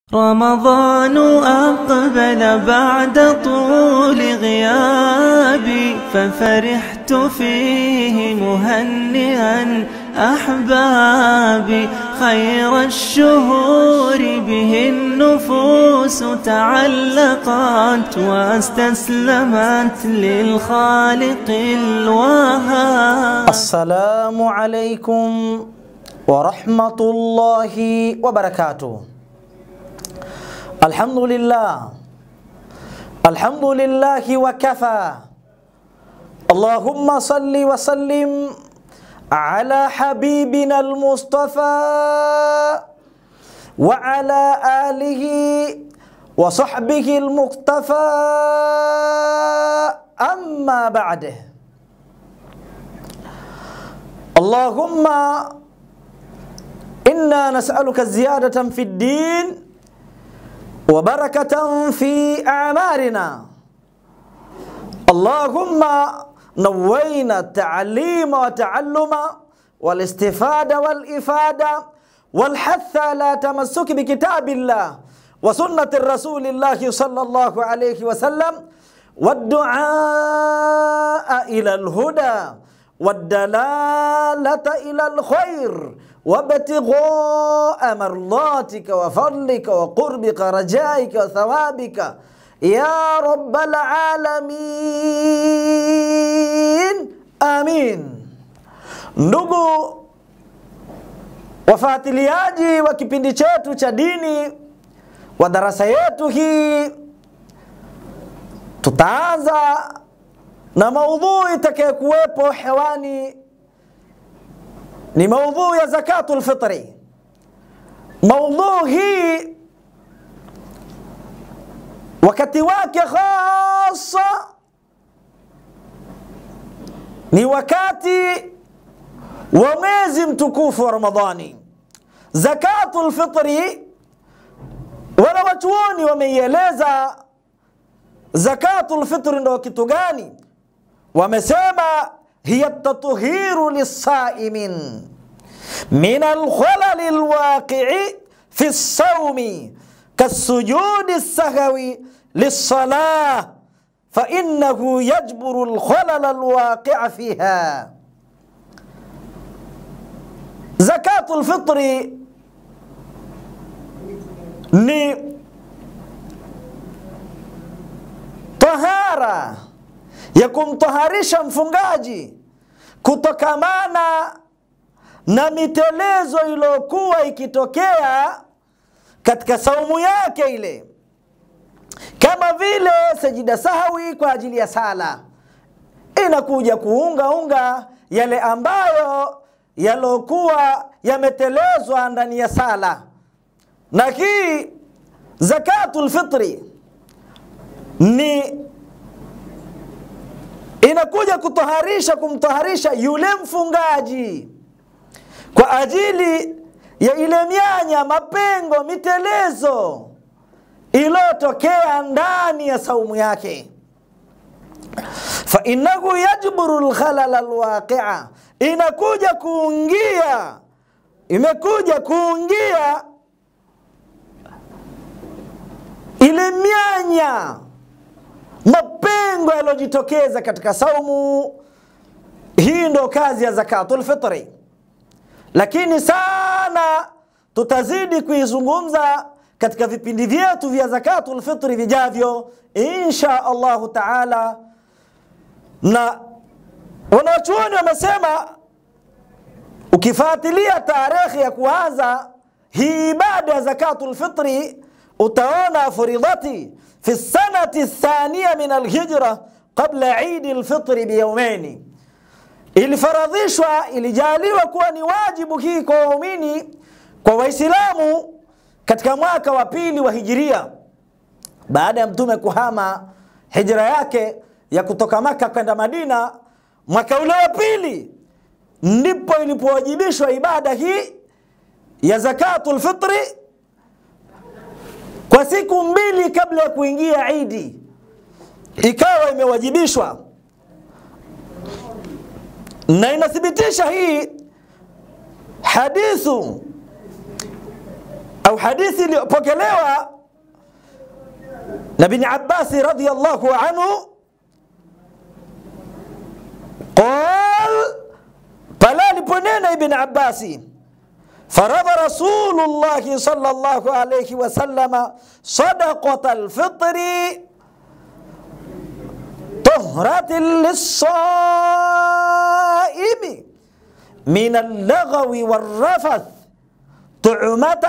رمضان أقبل بعد طول غيابي ففرحت فيه مهنئا أحبابي خير الشهور به النفوس تعلقت واستسلمت للخالق الوهاب السلام عليكم ورحمة الله وبركاته الحمد لله الحمد لله وكفى اللهم صل وسلم على حبيبنا المصطفى وعلى آله وصحبه المقتفى أما بعد اللهم إنا نسألك زيادة في الدين وبركة في أعمارنا اللهم نوينا التعليم والتعلم والاستفادة والإفادة والحث على تمسك بكتاب الله وسنة الرسول الله صلى الله عليه وسلم والدعاء إلى الهدى والدلالة إلى الخير وابتغاء مرضاتك وفضلك وقربك رجائك وثوابك يا رب العالمين آمين ndugu wafuatiliaji wa kipindi chetu cha dini wa darasa yetu hii tutaanza na maudhui itakayokuwepo hewani ni maudhui ya zakatul fitri. Maudhui hii wakati wake hasa ni wakati wa mwezi mtukufu wa Ramadhani. Zakatul fitri, wana wachuoni wameieleza zakatul fitri ndo kitu gani? Wamesema hiya tatuhiru lissaimin min alkhalali alwaqii fi lsaumi kasujudi lsahwi lilsalah fainahu yajburu alkhalala alwaqia fiha. Zakatu lfitri ni tahara ya kumtaharisha mfungaji kutokamana na mitelezo iliyokuwa ikitokea katika saumu yake ile, kama vile sajida sahwi kwa ajili ya sala, inakuja kuungaunga yale ambayo yalokuwa yametelezwa ndani ya sala. Na hii zakatul fitri ni inakuja kutoharisha kumtoharisha yule mfungaji kwa ajili ya ile mianya, mapengo, mitelezo iliyotokea ndani ya saumu yake. fa innahu yajburu lkhalala alwaqia, inakuja kuungia, imekuja kuungia ile mianya mapengo yaliyojitokeza katika saumu hii. Ndo kazi ya zakatul fitri, lakini sana tutazidi kuizungumza katika vipindi vyetu vya zakatul fitri vijavyo insha Allahu taala. Na wanachuoni wamesema ukifuatilia tarehe ya kuanza hii ibada ya zakatul fitri utaona furidhati fi sanati thania min alhijra qabla idi lfitri biyaumaini, ilifaradhishwa ilijaliwa kuwa ni wajibu hii kwa waumini kwa Waislamu katika mwaka wa pili wa hijiria, baada ya Mtume kuhama hijra yake ya kutoka Maka kwenda Madina. Mwaka ule wa pili ndipo ilipowajibishwa ibada hii ya zakatul fitri kwa siku mbili kabla ya kuingia Idi ikawa imewajibishwa, na inathibitisha hii hadithu au hadithi iliyopokelewa na bin Abbasi radhiyallahu anhu qal, pale aliponena Ibn Abbasi فرض رسول الله صلى الله عليه وسلم صدقة الفطر طهرة للصائم من اللغو والرفث طعمة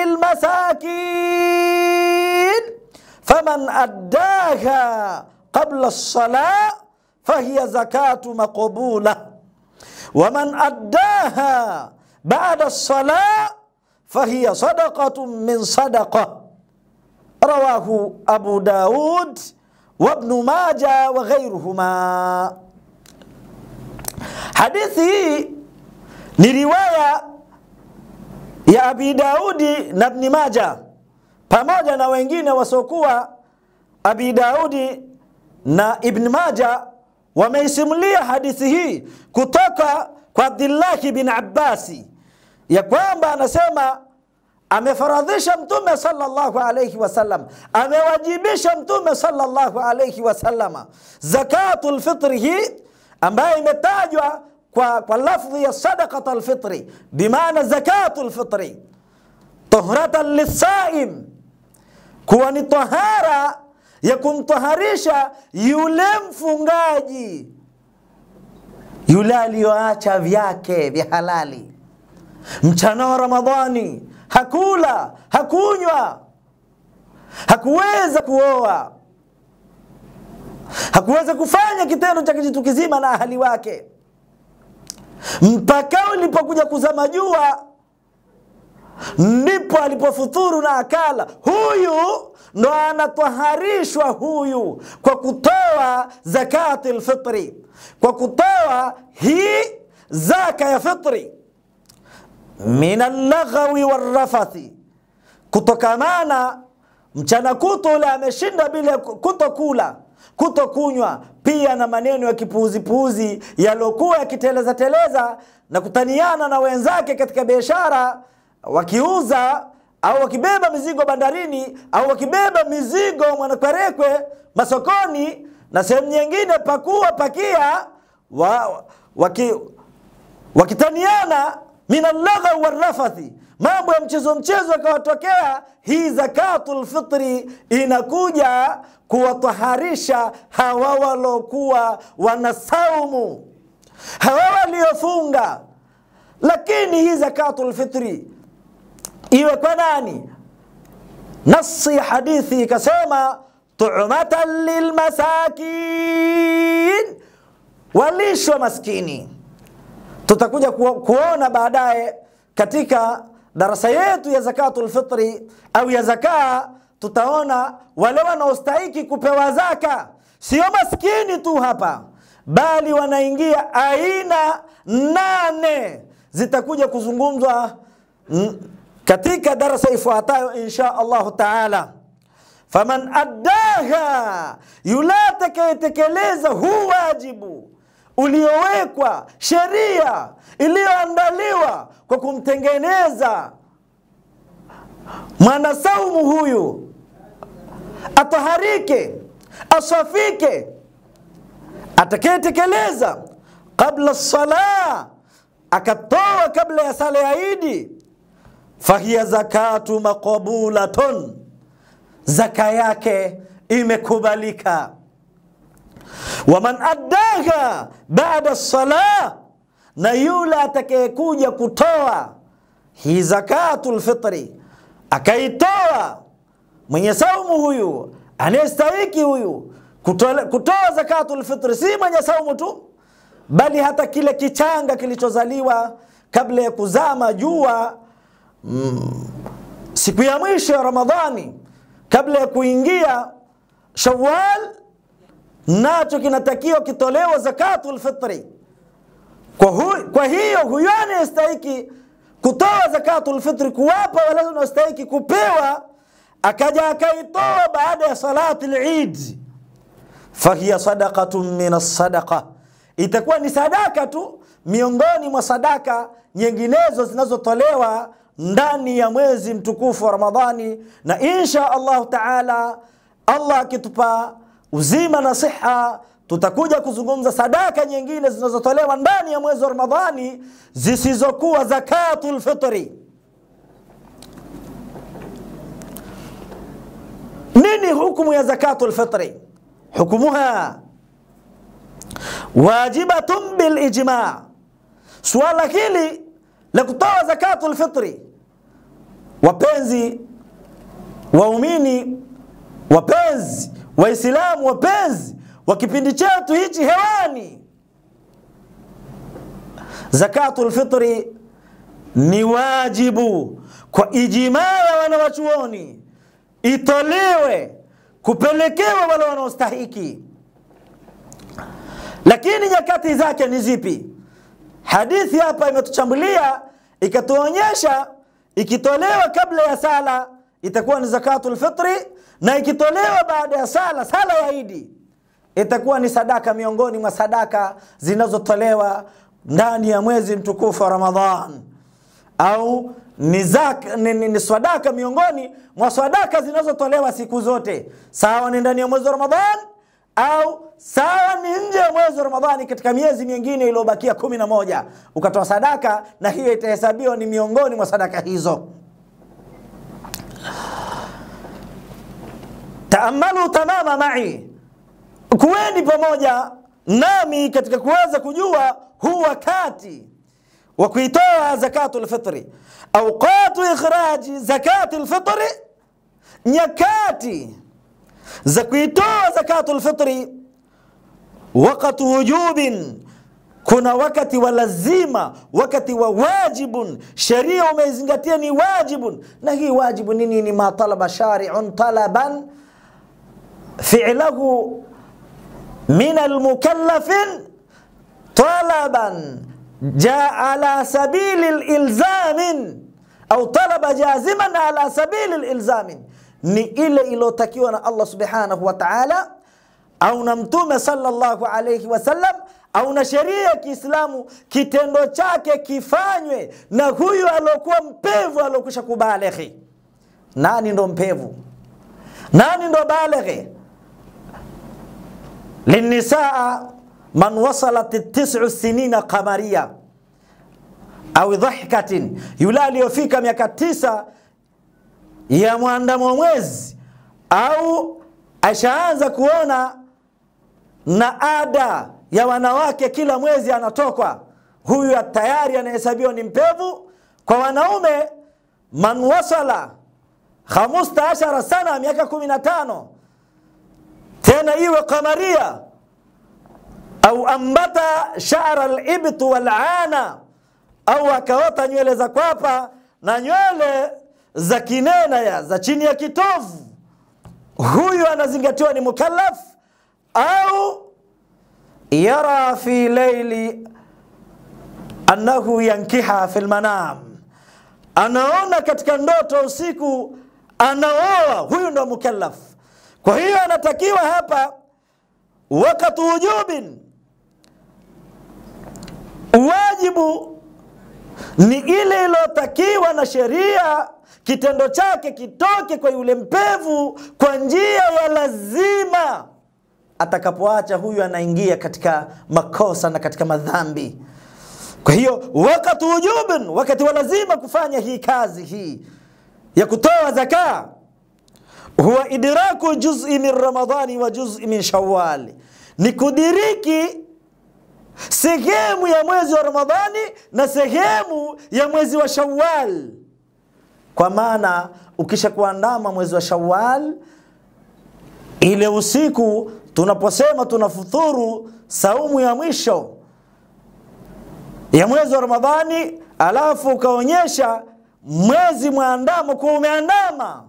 للمساكين فمن أداها قبل الصلاة فهي زكاة مقبولة ومن أداها بعد الصلاة فهي صدقة من صدقة رواه أبو داود وابن ماجة وغيرهما حديثي ni riwaya ya Abi Daudi na Ibn Maja pamoja na wengine wasiokuwa Abi Daudi na Ibn Maja wameisimulia hadithi hii kutoka kwa Abdillahi bin Abbasi ya kwamba anasema amefaradhisha Mtume sallallahu alayhi wasallam, amewajibisha Mtume sallallahu alayhi wasallama zakatul fitri hii ambayo imetajwa kwa, kwa lafdhi ya sadaqat alfitri bimaana zakatul fitri tuhratan lisaim, kuwa ni tahara ya kumtaharisha yule mfungaji yule aliyoacha vyake vya halali mchana wa Ramadhani, hakula hakunywa, hakuweza kuoa, hakuweza kufanya kitendo cha kijitu kizima na ahali wake, mpaka ulipokuja kuzama jua ndipo alipofuturu na akala. Huyu ndo anatwaharishwa huyu kwa kutoa zakati lfitri, kwa kutoa hii zaka ya fitri min allaghawi warrafathi, kutokamana mchana kuto ule ameshinda bila kutokula kutokunywa, pia na maneno ya kipuuzipuuzi yaliokuwa yakiteleza teleza na kutaniana na wenzake katika biashara, wakiuza au wakibeba mizigo bandarini au wakibeba mizigo Mwanakwerekwe masokoni na sehemu nyingine, pakua pakia wa, waki, wakitaniana min allagha warrafathi, mambo ya mchezo mchezo yakawatokea. Hii zakatul fitri inakuja kuwataharisha hawa walokuwa wanasaumu, hawa waliofunga. Lakini hii zakatul fitri iwe kwa nani? Nasi ya hadithi ikasema tu'matan lilmasakin, walishwa maskini tutakuja kuona baadaye katika darasa yetu ya zakatul fitri au ya zakaa, tutaona wale wanaostahiki kupewa zaka sio maskini tu hapa, bali wanaingia aina nane zitakuja kuzungumzwa katika darasa ifuatayo insha Allahu taala. Faman addaha, yule atakayetekeleza huu wajibu uliowekwa sheria iliyoandaliwa kwa kumtengeneza mwanasaumu huyu ataharike, asafike, atakayetekeleza kabla sala, akatoa kabla ya sala ya Idi, fahiya zakatu maqbulatun, zaka yake imekubalika waman addaha baada sala, na yule atakayekuja kutoa hii zakatul fitri akaitoa, mwenye saumu huyu anayestahiki huyu kutoa, kutoa zakatul fitri, si mwenye saumu tu, bali hata kile kichanga kilichozaliwa kabla ya kuzama jua mm, siku ya mwisho ya Ramadhani kabla ya kuingia Shawwal nacho kinatakiwa kitolewa zakatul fitri. Kwa, hu, kwa hiyo huyo anayestahiki kutoa zakatul fitri, kuwapa wale wanaostahiki kupewa, akaja akaitoa baada ya salati al-Eid, fahiya sadaqatun min as-sadaqa, itakuwa ni sadaka tu miongoni mwa sadaka nyinginezo zinazotolewa ndani ya mwezi mtukufu wa Ramadhani, na insha Allahu taala, Allah akitupa uzima na siha, tutakuja kuzungumza sadaka nyingine zinazotolewa ndani ya mwezi wa Ramadhani zisizokuwa zakatul fitri. Nini hukumu ya zakatul fitri? Hukumuha wajibatun bil ijma. Suala hili la kutoa zakatul fitri, wapenzi waumini, wapenzi Waislamu, wapenzi wa kipindi chetu hichi hewani, zakatul fitri ni wajibu kwa ijmaa ya wanawachuoni, itolewe kupelekewa wale wanaostahiki. Lakini nyakati zake ni zipi? Hadithi hapa imetuchambulia ikatuonyesha, ikitolewa kabla ya sala itakuwa ni zakatul fitri, na ikitolewa baada ya sala, sala ya Idi itakuwa ni sadaka miongoni mwa sadaka zinazotolewa ndani ya mwezi mtukufu wa Ramadhan, au ni, zaka, ni, ni, ni sadaka miongoni mwa sadaka zinazotolewa siku zote, sawa ni ndani ya mwezi wa Ramadhan au sawa ni nje ya mwezi wa Ramadhani, katika miezi mingine iliyobakia kumi na moja ukatoa sadaka, na hiyo itahesabiwa ni miongoni mwa sadaka hizo. Taamalu tamama mai, kuweni pamoja nami katika kuweza kujua huu wakati wa kuitoa zakatul fitri, awqatu ikhraji zakatul fitri, nyakati za kuitoa zakatul fitri. Wakati wujubin, kuna wakati wa lazima, wakati wa wajibun, sheria umeizingatia ni wajibun. Na hii wajibu ni nini? Ma talaba shari'un talaban fi'lahu min almukallafin talaban jaa ala sabili lilzamin au talaba jaziman ala sabili lilzamin ni ile iliyotakiwa na Allah subhanahu wa ta'ala au na mtume sallallahu alayhi wasallam au na sheria ya Kiislamu, kitendo chake kifanywe na huyu aliokuwa mpevu aliokwisha kubaleghi. Nani ndo mpevu? Nani ndo baleghi? linisaa man wasalat tis'u sinina qamaria au dhahikatin, yule aliyofika miaka tisa ya mwandamo wa mwezi au ashaanza kuona na ada ya wanawake kila mwezi anatokwa, huyu tayari anahesabiwa ni mpevu. Kwa wanaume, man wasala khamsta ashara sana, miaka kumi na tano tena iwe kamaria, au ambata shara libt walana, au akaota nywele za kwapa na nywele za kinena ya za chini ya kitovu, huyu anazingatiwa ni mukallaf. Au yara fi laili annahu yankiha fi lmanam, anaona katika ndoto usiku anaoa, huyu ndo mukallaf. Kwa hiyo anatakiwa hapa wakati wujubin, wajibu ni ile iliyotakiwa na sheria kitendo chake kitoke kwa yule mpevu kwa njia ya lazima. Atakapoacha huyu anaingia katika makosa na katika madhambi. Kwa hiyo wakati wujubin, wakati wa lazima kufanya hii kazi hii ya kutoa zaka, huwa idraku juz'i min Ramadhani wa juz'i min Shawwal, ni kudiriki sehemu ya mwezi wa Ramadhani na sehemu ya mwezi wa Shawwal. Kwa maana ukisha kuandama mwezi wa Shawwal, ile usiku tunaposema tunafuturu saumu ya mwisho ya mwezi wa Ramadhani, alafu ukaonyesha mwezi mwandamo kuwa umeandama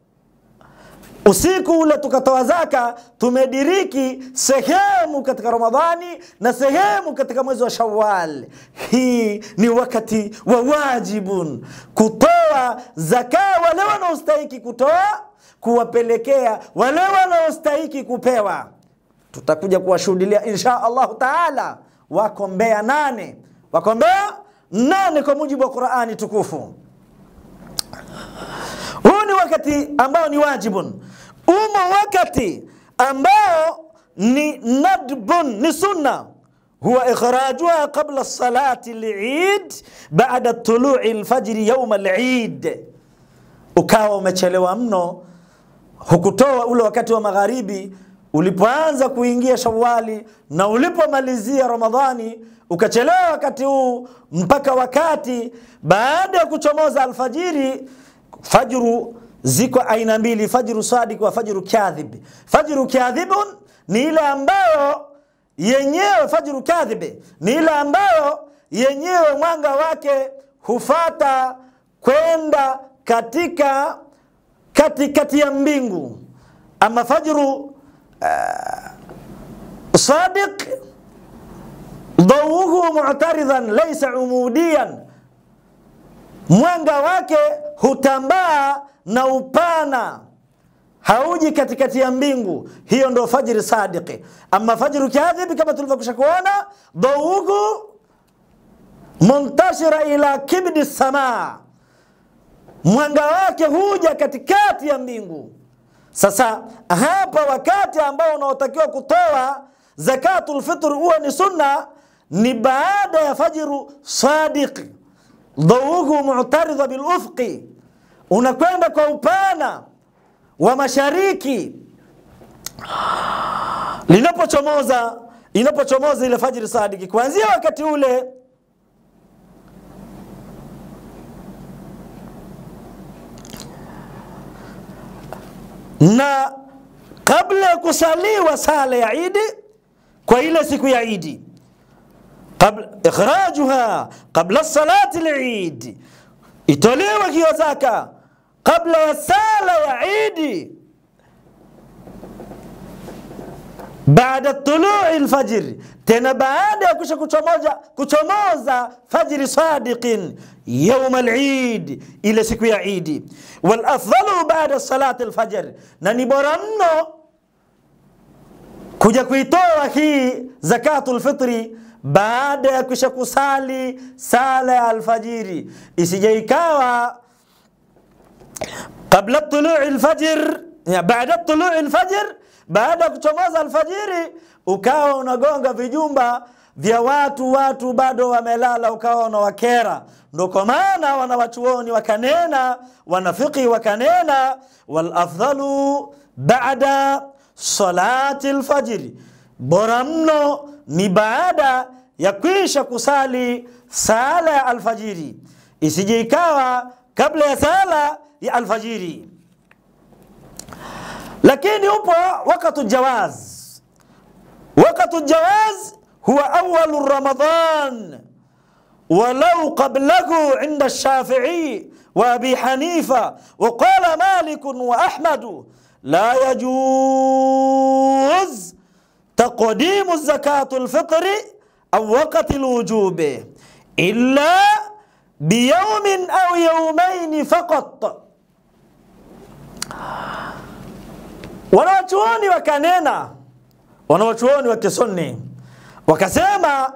usiku ule tukatoa zaka, tumediriki sehemu katika Ramadhani na sehemu katika mwezi wa Shawwal. Hii ni wakati wa wajibun kutoa zaka, wale wanaostahiki kutoa, kuwapelekea wale wanaostahiki kupewa. Tutakuja kuwashuhudilia insha Allahu taala. Wako Mbeya nane, wako Mbeya nane kwa mujibu wa Qurani tukufu. wakati ambao ni wajibun, umo wakati ambao ni nadbun, ni sunna huwa ikhrajuha qabla salati lid baada tului lfajri yauma lid, ukawa umechelewa mno, hukutoa ule wakati wa magharibi ulipoanza kuingia Shawali na ulipomalizia Ramadhani, ukachelewa wakati huu mpaka wakati baada ya kuchomoza alfajiri. Fajru ziko aina mbili, fajru sadiq wa fajru kadhib. Fajru kadhibun ni ile ambayo yenyewe, fajru kadhibi ni ile ambayo yenyewe mwanga wake hufata kwenda katika katikati ya mbingu. Ama fajru sadiq dhauhu mu'taridhan laysa umudiyan, mwanga wake hutambaa na upana, hauji katikati ya mbingu. Hiyo ndo fajri sadiqi. Ama fajru kadhibi, kama tulivyokwisha kuona, dhauhu muntashira ila kibdi samaa, mwanga wake huja katikati ya mbingu. Sasa hapa wakati ambao unaotakiwa kutoa zakatul fitr huwa ni sunna, ni baada ya fajru sadiq, dhauhu mu'taridha bil ufqi, unakwenda kwa upana wa mashariki linapochomoza inapochomoza ile fajri sadiki, kuanzia wakati ule na kabla ya kusaliwa sala ya Idi kwa ile siku ya Idi, qabla ikhrajuha qabla salati al-Eid, itolewe hiyo zaka kabla ya sala ya Idi, baada tului lfajr, tena baada ya kusha kuchomoza, kuchomoza fajri sadiqin yauma al-Eid, ile siku ya Idi. Wal afdalu baada salati al-fajr, na ni bora mno kuja kuitoa hii zakatul fitri baada ya kusha kusali sala ya alfajiri, isije ikawa qabla tului alfajr, ya baada tului alfajr, baada ya kuchomoza alfajiri ukawa unagonga vijumba vya watu, watu bado wamelala, ukawa unawakera. Ndo kwa maana wanawachuoni wakanena, wanafiki wakanena, wal afdalu baada salati alfajiri, bora mno ni baada ya kwisha kusali sala ya alfajiri, isije ikawa kabla ya sala ya alfajiri. Lakini upo wakatu jawaz. Wakatu jawaz huwa awalu Ramadan walau qablahu inda Shafi'i wa Abi Hanifa wa qala Malik wa Ahmad la yajuz taqdimu zakatu alfitri au waqti alwujubi illa biyawmin au yawmayn faqat. Wanawachuoni wakanena, wanawachuoni wa Kisunni wakasema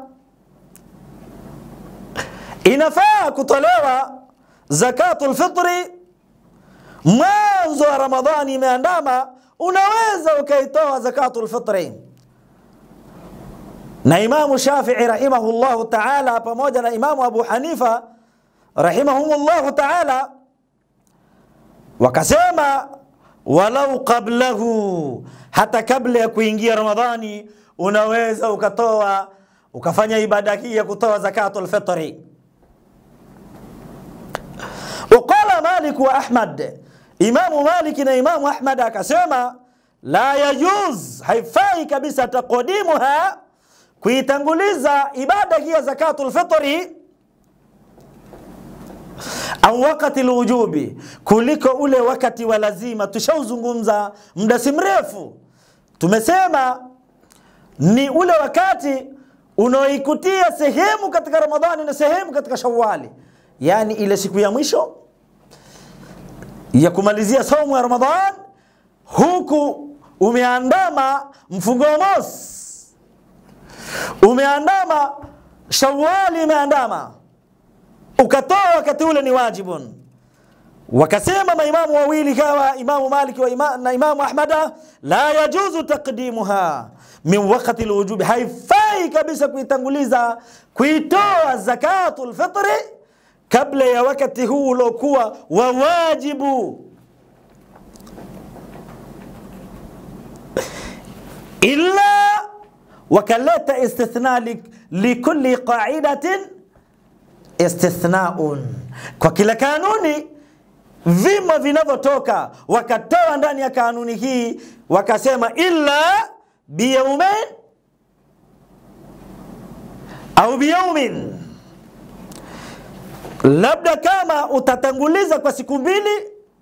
inafaa kutolewa zakatul fitri mwanzo wa Ramadhani imeandama, unaweza ukaitoa zakatul fitri. Na Imamu Shafii rahimahullahu taala pamoja na Imamu Abu Hanifa rahimahumullahu taala wakasema walau qablahu, hata kabla ya kuingia Ramadhani unaweza ukatoa ukafanya ibada hii ya kutoa zakatul fitri. Waqala Malik wa Ahmad, Imamu Malik na Imamu Ahmad akasema la yajuz, haifai kabisa taqdimuha, kuitanguliza ibada hii ya zakatul fitri au wakati lwujubi, kuliko ule wakati wa lazima. Tushauzungumza muda si mrefu, tumesema ni ule wakati unaoikutia sehemu katika Ramadhani na sehemu katika Shawali, yaani ile siku ya mwisho ya kumalizia saumu ya Ramadhan, huku umeandama mfungo mosi, umeandama Shawali, imeandama ukatoa wakati ule ni wajibun. wakasema maimamu wawili kawa imamu Maliki wa ima, na imamu Ahmada, la yajuzu taqdimuha min wakati lwujubi, haifai kabisa kuitanguliza kuitoa zakatul fitri kabla ya wakati huu uliokuwa wa wajibu, illa wakaleta istithna li- likulli qaidatin istithnaun, kwa kila kanuni vimo vinavyotoka, wakatoa ndani ya kanuni hii wakasema illa biyaumain au biyaumin, labda kama utatanguliza kwa siku mbili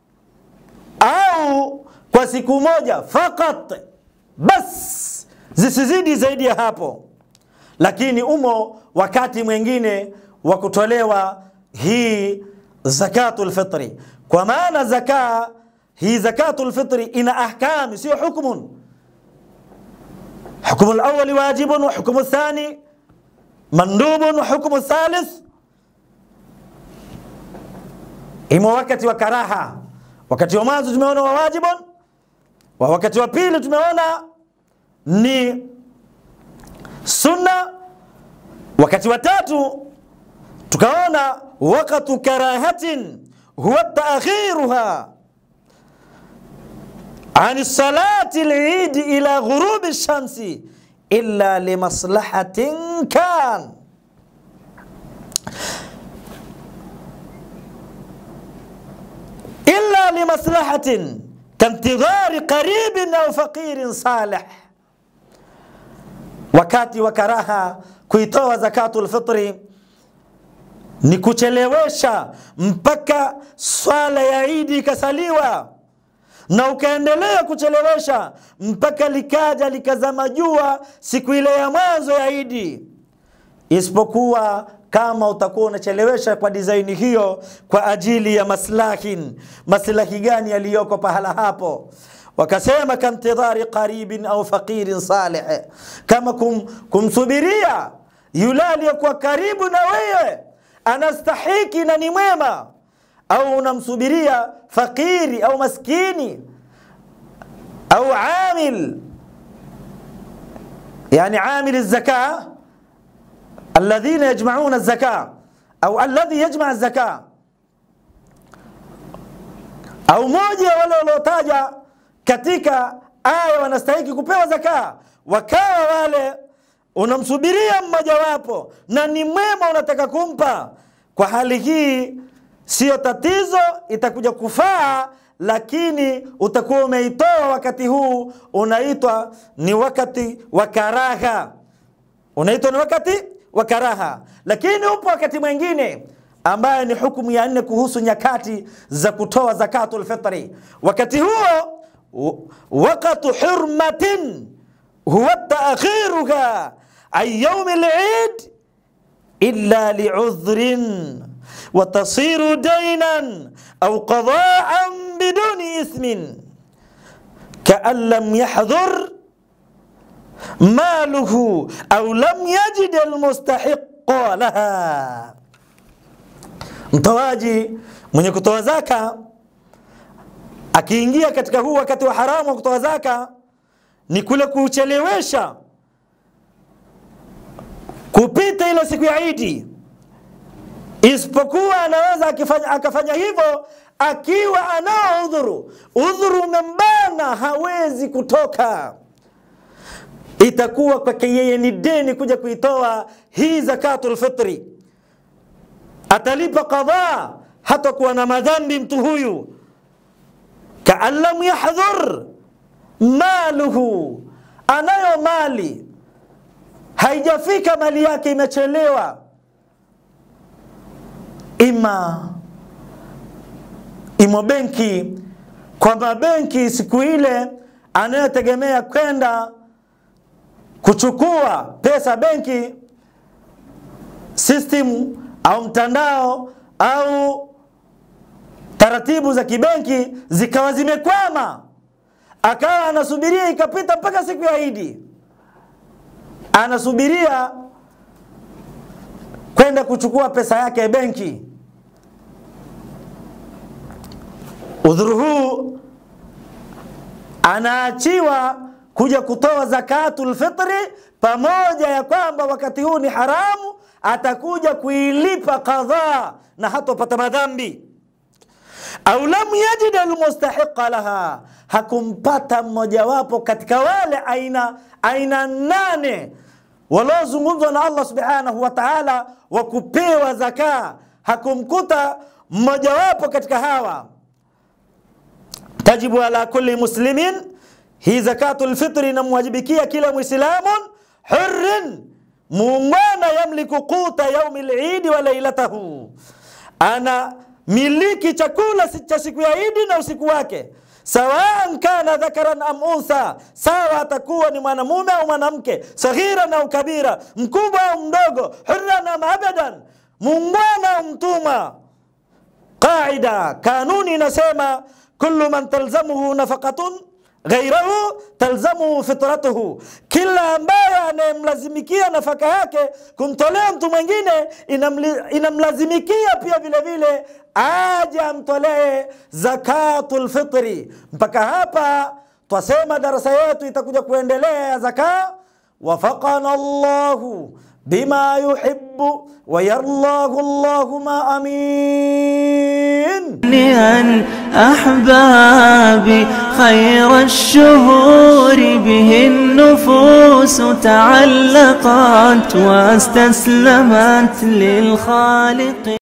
au kwa siku moja fakat, bas zisizidi zaidi ya hapo, lakini umo wakati mwingine wa kutolewa hii zakatul fitri, kwa maana zaka hii zakatul fitri ina ahkami, sio hukmun. Hukmu alawali wajibun wa hukmu thani mandubun wa hukmu thalith imo wakati wa karaha. Wakati wa mwanzo tumeona wa wajibun, wa wakati wa pili tumeona ni sunna, wakati wa tatu tukaona wakatu karahatin huwa taakhiruha an salati lidi ila ghurubi shamsi illa limaslahatin kan illa limaslahatin kantidhari qaribin au faqirin salih wakati wa karaha kuitoa zakatul fitri ni kuchelewesha mpaka swala ya Idi ikasaliwa, na ukaendelea kuchelewesha mpaka likaja likazama jua siku ile ya mwanzo ya Idi, isipokuwa kama utakuwa unachelewesha kwa dizaini hiyo kwa ajili ya maslahin. Maslahi gani yaliyoko pahala hapo? Wakasema kantidhari qaribin au faqirin salih, kama kum, kumsubiria yule aliyekuwa karibu na wewe anastahiki na ni mwema, au unamsubiria fakiri au maskini au amil, yani amil zaka alladhina yajmauna zaka au alladhi yajma zaka, au moja wale waliotaja katika aya wanastahiki kupewa zaka, wakawa wale unamsubiria mmojawapo na ni mwema unataka kumpa. Kwa hali hii siyo tatizo, itakuja kufaa, lakini utakuwa umeitoa wakati huu, unaitwa ni wakati wa karaha, unaitwa ni wakati wa karaha. Lakini upo wakati mwingine ambaye ni hukumu ya nne kuhusu nyakati za kutoa zakatul fitri. Wakati huo wakatu hurmatin huwa taakhiruha an yaumi al-Eid illa li'udhrin wa tasiru daynan au qada'an biduni ithmin kaan lam yahdhur maluhu au lam yajid almustahiqa laha, mtoaji mwenye kutoa zaka akiingia katika huu wakati wa haramu wa kutoa zaka ni kule kuchelewesha kupita ile siku ya Idi, isipokuwa anaweza akifanya, akafanya hivyo akiwa anao udhuru. Udhuru umembana, hawezi kutoka, itakuwa kwake yeye ni deni kuja kuitoa hii zakatul fitri, atalipa qadha, hatakuwa na madhambi mtu huyu. kaan lam yahdhur maluhu, anayo mali haijafika, mali yake imechelewa, ima imo benki, kwamba benki siku ile anayotegemea kwenda kuchukua pesa benki, system au mtandao au taratibu za kibenki zikawa zimekwama, akawa anasubiria ikapita mpaka siku ya Idi, anasubiria kwenda kuchukua pesa yake benki. udhuru huu anaachiwa kuja kutoa zakatul fitri, pamoja ya kwamba wakati huu ni haramu, atakuja kuilipa kadhaa na hatopata madhambi. Au lam yajid almustahiqa laha, hakumpata mmojawapo katika wale aina aina nane waliozungumzwa na Allah subhanahu wa ta'ala wa kupewa zaka, hakumkuta mmojawapo katika hawa tajibu ala kulli muslimin, hii zakatul fitri inamwajibikia kila mwislamun hurrin muungwana, yamliku quta yaumi lidi wa lailatahu, ana miliki chakula cha siku ya Idi na usiku wake, sawaan kana dhakaran am untha, sawa atakuwa ni mwanamume au mwanamke, saghiran au kabira, mkubwa au mdogo, hurran am abadan, muungwana au mtumwa. Qaida, kanuni inasema kullu man talzamuhu nafaqatun ghairahu talzamuhu fitratuhu, kila ambaye anayemlazimikia nafaka yake kumtolea mtu mwingine inamlazimikia pia vile vile aje amtolee zakatul fitri. Mpaka hapa twasema darasa yetu itakuja kuendelea ya zaka. Wafaqana Allahu bima yuhibbu wa yarlahu Allahumma amin. لأن أحبابي خير الشهور به النفوس تعلقت واستسلمت للخالق